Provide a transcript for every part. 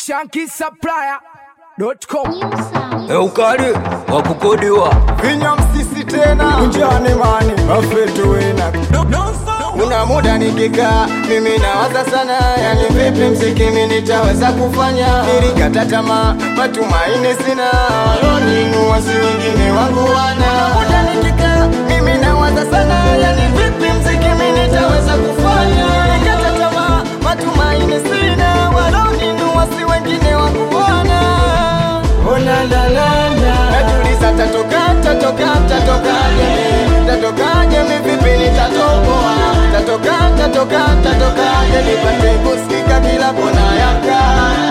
shankisupplier.com ukali wa kukodiwa vinya msisi tena unjani mani afetu wina una muda nikikaa mimi nawaza sana yani vipi mziki mi nitaweza kufanya nilikata tamaa matumaini sina waloniinua si wengine wangu wana muda nikikaa mimi nawaza sana yani vipi mziki mi nitaweza kufanya nilikata tamaa matumaini sina waloniinua si wengine wangu wana najiuliza tatoka tatoka tatokaje tatokaje mivipi nitatoboa tatoka tatoka tatokaje nipate kusikika kila kona yaka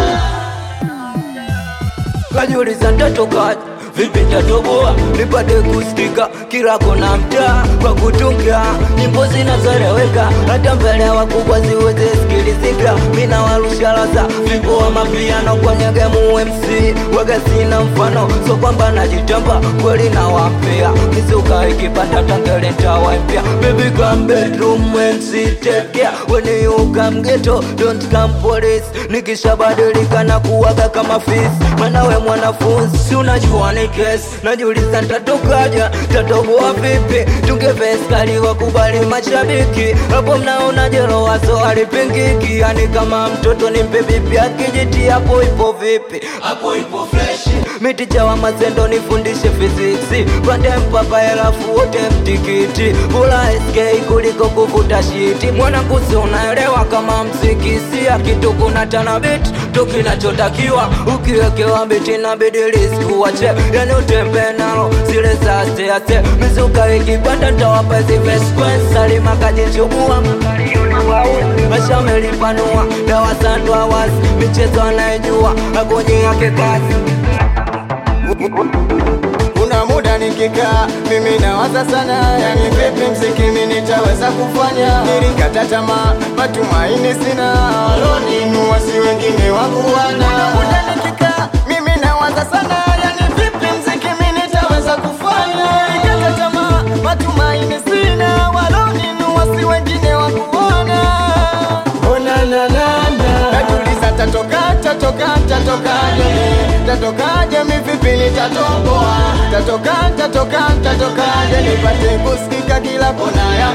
kajiuliza ntatoka vipi ntatoboa nipate kusikika kila kona mtaa kwa kutunga nyimbo zinazoeleweka hata mbele ya wakubwa ziweze sikilizika mina warusha laza vipo wa mapiano kwenye gemu MC waga sina mfano so kwamba najitamba kweli na wampea mizuka ikipanda tangele ntawaimpya baby come bedroom MC take care when you come ghetto don't come police nikishabadilika na kuwaga kama fis mwanawe mwanafunzi si unajua ni kesi najiuliza ntatokaja tatoboa vipi tungeveskali wakubali mashabiki hapo mnaona jero wazo alipingiki yani kama mtoto ni mpe bibi akijiti hapo ipo vipi hapo ipo freshi miticha wa mazendo nifundishe fiziksi pande mpapa helafu wote mtikiti bula sk kuliko kuvuta shiti mwanakusi unaelewa kama mziki sia kitu kuna tanabit tu kinachotakiwa ukiwekewa biti na bidiliski uwache yani utembe nalo zile zasease mizuka ikipanda ntawapa ziveskwenssalima kajichubua mashamelipanua dawa sandwa wazi michezo anayejua agonyi yake kazi kuna muda nikikaa mimi nawaza sana yani vipi mziki mi nitaweza kufanya nilikata tamaa matumaini sina waloniinua si wengine wangu wana Kuna muda nikikaa mimi nawaza sana yani vipi mziki mi nitaweza kufanya nilikata tamaa matumaini sina waloniinua si wengine wangu wana najiuliza tatoka tatoka tatokaje tatokaje mivipi nitatoboa tatoka tatoka tatokaje nipate kusikika kila kona ya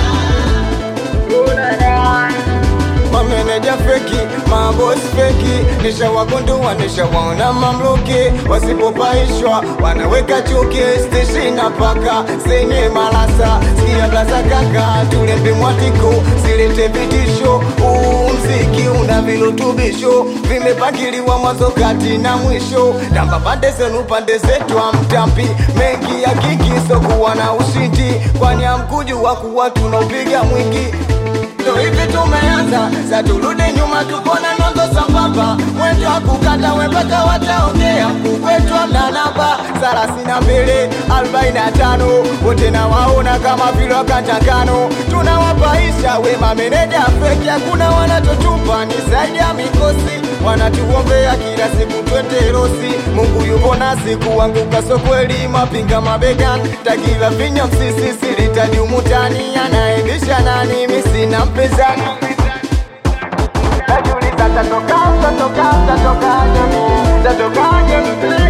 mameneja feki mabosi feki nishawagundua nishawaona mamluki wasipopaishwa wanaweka chuki steshina paka senye malasa sikia blaza kaka tulembe mwatiku silete vitisho uu mziki una virutubisho vimepangiliwa mwanzo kati na mwisho tamba pande zenu pande zetu amtampi mengi ya kiki sokuwa na ushindi kwani amkujua kuwa tunaupiga mwingi ndo hivi tumeanza sa turudi nyuma tupone nondo sambamba mwendo wa kukata wepaka wataongea kukwetwa na namba thelathini na mbili arobaini na tano wote na waona kama vile wakatakano tunawapaisha wema meneja feki hakuna wanatotupa ni zaidi ya mikosi wanatuombea kila siku twende rosi mungu yupo nasi kuanguka sokweli mapinga mabegani takila vinya msisi silitadiumutani anaendesha nani misina mpezani najiuliza tatoka tatoka tatokaje tatokaje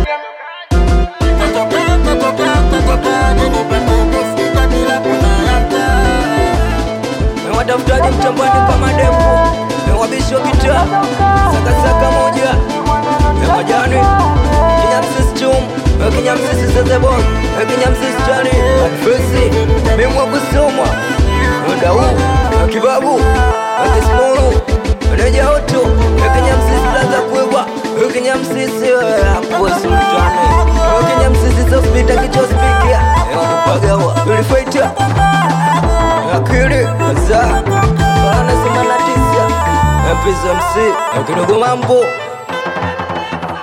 tatoka tatoka tatokaje nipate kusikika kila kona ya mtaa watafutaji mchambani kama dembo mewabisho kita sakasaka moja mewajani kinyamsisi chum kinyamsisi sezebon kinyamsisi chani adfesi mimwa kusomwa dau kibabu kismuru reja oto kinyamsisi laza kuibwa kinyamsisi aposimtani kinyamsisi sospita kichospikia kupagawa ulifaita akili za anasema na tisa mpiza msi kidogo mambo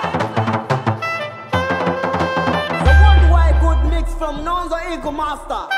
The worldwide good mix from Nonzo Eagle Master.